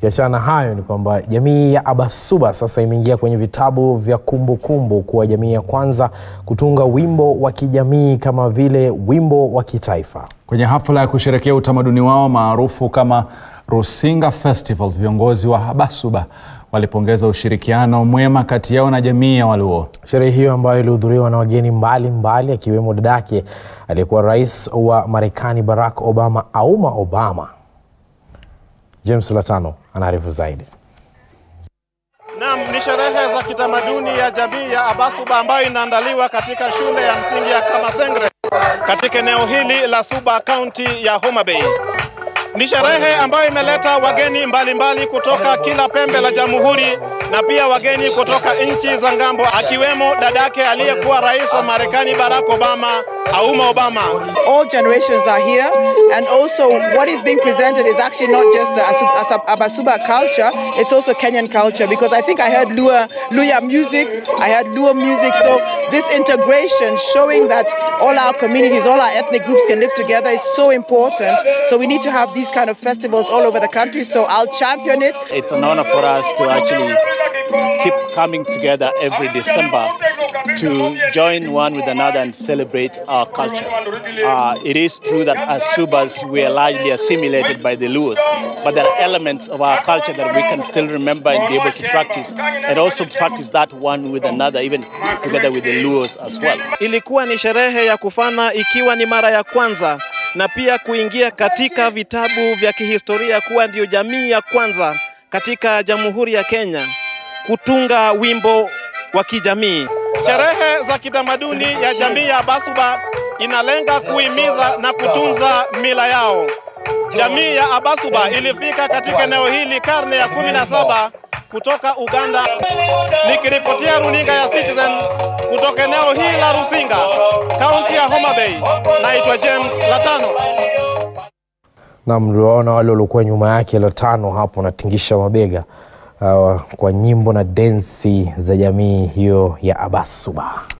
Tukiachana na hayo ni kwamba jamii ya Abasuba sasa imeingia kwenye vitabu vya kumbukumbu kuwa jamii ya kwanza kutunga wimbo wa kijamii kama vile wimbo wa kitaifa. Kwenye hafla ya kusherekea utamaduni wao maarufu kama Rusinga Festival, viongozi wa Abasuba walipongeza ushirikiano mwema kati yao na jamii ya Waluo. Sherehe hiyo ambayo ilihudhuriwa na wageni mbalimbali akiwemo dadake aliyekuwa rais wa Marekani Barack Obama, Auma Obama. James Latano anaarifu zaidi. Naam, ni sherehe za kitamaduni ya jamii ya Abasuba ambayo inaandaliwa katika shule ya msingi ya Kamasengre katika eneo hili la Suba, kaunti ya Homa Bay. Ni sherehe ambayo imeleta wageni mbalimbali mbali kutoka kila pembe la jamhuri na pia wageni kutoka nchi za ngambo, akiwemo dadake aliyekuwa rais wa Marekani Barack Obama, Auma Obama. all generations are here and also what is being presented is actually not just the Asu- Asa- Abasuba culture, it's also Kenyan culture because I think I heard Lua, Luya music, I heard Lua music, so this integration showing that all our communities, all our ethnic groups can live together is so important. So we need to have these kind of festivals all over the country, so I'll champion it. It's an honor for us to actually keep coming together every December to join one with another and celebrate our culture. Uh, it is true that as Subas we are largely assimilated by the Luos, but there are elements of our culture that we can still remember and be able to practice, and also practice that one with another, even together with the Luos as well. Ilikuwa ni sherehe ya kufana ikiwa ni mara ya kwanza na pia kuingia katika vitabu vya kihistoria kuwa ndiyo jamii ya kwanza katika Jamhuri ya Kenya kutunga wimbo wa kijamii. Sherehe za kitamaduni ya jamii ya Abasuba inalenga kuhimiza na kutunza mila yao. Jamii ya Abasuba ilifika katika eneo hili karne ya kumi na saba kutoka Uganda. Nikiripotia runinga ya Citizen kutoka eneo hili la Rusinga, kaunti ya Homa Bay, naitwa James Latano. na mliwaona wale waliokuwa nyuma yake Latano hapo wanatingisha mabega uh, kwa nyimbo na densi za jamii hiyo ya Abasuba.